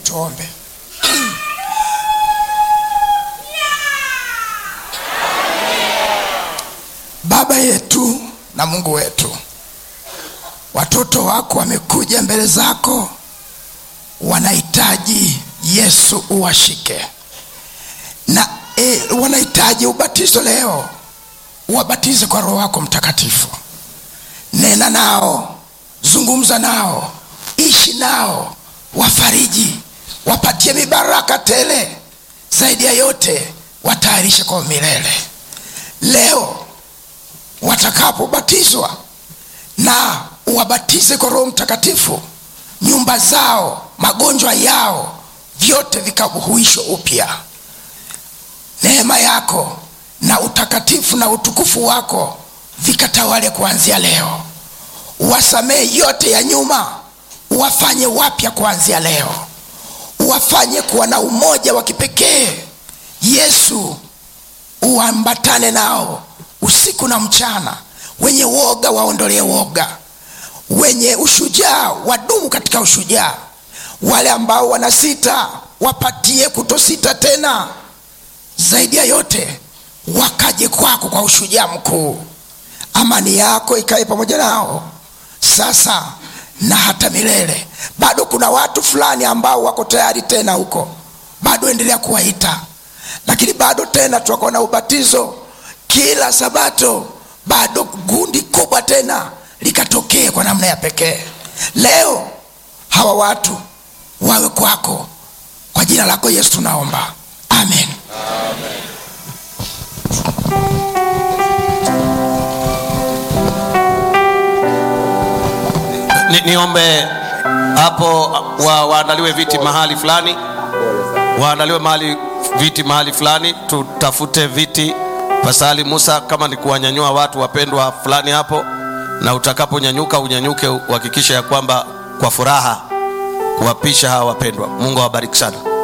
tuombe baba yetu na mungu wetu watoto wako wamekuja mbele zako wanahitaji yesu uwashike na e, wanahitaji ubatizo leo uwabatize kwa roho wako mtakatifu nena nao zungumza nao ishi nao wafariji wapatie mibaraka tele zaidi ya yote watayarishe kwa milele leo watakapobatizwa na uwabatize kwa roho mtakatifu nyumba zao magonjwa yao vyote vikahuishwa upya neema yako na utakatifu na utukufu wako vikatawale kuanzia leo uwasamehe yote ya nyuma uwafanye wapya kuanzia leo uwafanye kuwa na umoja wa kipekee yesu uambatane nao usiku na mchana wenye woga waondolee woga wenye ushujaa wadumu katika ushujaa wale ambao wanasita wapatie kutosita tena zaidi ya yote wakaje kwako kwa ushujaa mkuu amani yako ikae pamoja nao sasa na hata milele bado kuna watu fulani ambao wako tayari tena huko bado endelea kuwaita lakini bado tena tuwako na ubatizo kila sabato bado gundi kubwa tena likatokee kwa namna ya pekee leo hawa watu wawe kwako kwa jina lako yesu tunaomba amen, amen. Ni, niombe hapo wa, waandaliwe viti mahali fulani waandaliwe mahali viti mahali fulani tutafute viti pasali musa kama ni kuwanyanyua watu wapendwa fulani hapo na utakaponyanyuka unyanyuke uhakikishe ya kwamba kwa furaha kuwapisha hawa wapendwa mungu awabariki sana